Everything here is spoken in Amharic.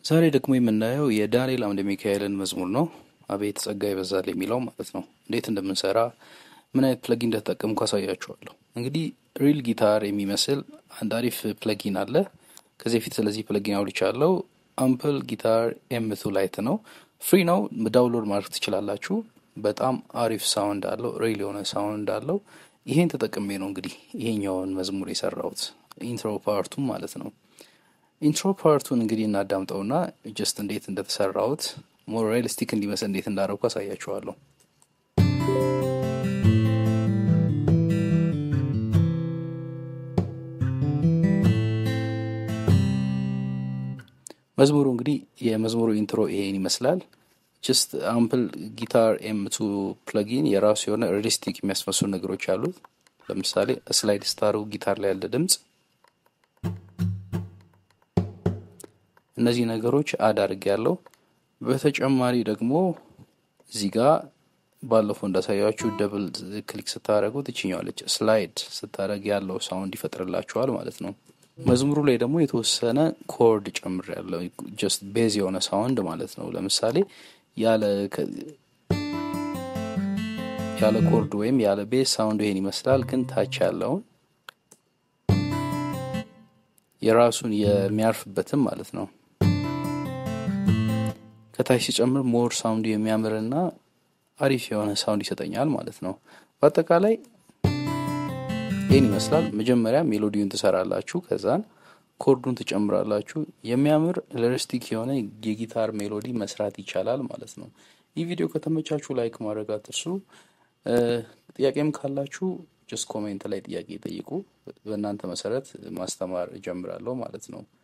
ዛሬ ደግሞ የምናየው የዳንኤል አምደ ሚካኤልን መዝሙር ነው። አቤት ጸጋ ይበዛል የሚለው ማለት ነው። እንዴት እንደምንሰራ ምን አይነት ፕለጊን እንደተጠቀምኩ አሳያችኋለሁ። እንግዲህ ሪል ጊታር የሚመስል አንድ አሪፍ ፕለጊን አለ። ከዚህ በፊት ስለዚህ ፕለጊን አውርቻለሁ። አምፕል ጊታር ኤምቱ ላይት ነው። ፍሪ ነው። ዳውንሎድ ማድረግ ትችላላችሁ። በጣም አሪፍ ሳውንድ አለው። ሪል የሆነ ሳውንድ አለው። ይሄን ተጠቅሜ ነው እንግዲህ ይሄኛውን መዝሙር የሰራሁት ኢንትሮ ፓርቱም ማለት ነው። ኢንትሮ ፓርቱን እንግዲህ እናዳምጠውና ጀስት እንዴት እንደተሰራሁት ሞር ሪያሊስቲክ እንዲመስል እንዴት እንዳደረጉ አሳያችኋለሁ። መዝሙሩ እንግዲህ የመዝሙሩ ኢንትሮ ይሄን ይመስላል። ጀስት አምፕል ጊታር ኤምቱ ፕለጊን የራሱ የሆነ ሪያሊስቲክ የሚያስመስሉ ነገሮች አሉት። ለምሳሌ ስላይድ ስታሩ ጊታር ላይ ያለ ድምፅ እነዚህ ነገሮች አድ አድርግ ያለው። በተጨማሪ ደግሞ እዚህ ጋር ባለፈው እንዳሳያችሁ ደብል ክሊክ ስታደረጉት ትችኛዋለች ስላይድ ስታደረግ ያለው ሳውንድ ይፈጥርላችኋል ማለት ነው። መዝሙሩ ላይ ደግሞ የተወሰነ ኮርድ ጨምር ያለው ጀስት ቤዝ የሆነ ሳውንድ ማለት ነው። ለምሳሌ ያለ ያለ ኮርድ ወይም ያለ ቤዝ ሳውንድ ይሄን ይመስላል። ግን ታች ያለውን የራሱን የሚያርፍበትም ማለት ነው ከታች ሲጨምር ሞር ሳውንዱ የሚያምርና አሪፍ የሆነ ሳውንድ ይሰጠኛል ማለት ነው። በአጠቃላይ ይህን ይመስላል። መጀመሪያ ሜሎዲውን ትሰራላችሁ፣ ከዛን ኮርዱን ትጨምራላችሁ። የሚያምር ሪያሊስቲክ የሆነ የጊታር ሜሎዲ መስራት ይቻላል ማለት ነው። ይህ ቪዲዮ ከተመቻችሁ ላይክ ማድረግ አትርሱ። ጥያቄም ካላችሁ ጀስት ኮሜንት ላይ ጥያቄ ጠይቁ። በእናንተ መሰረት ማስተማር እጀምራለሁ ማለት ነው።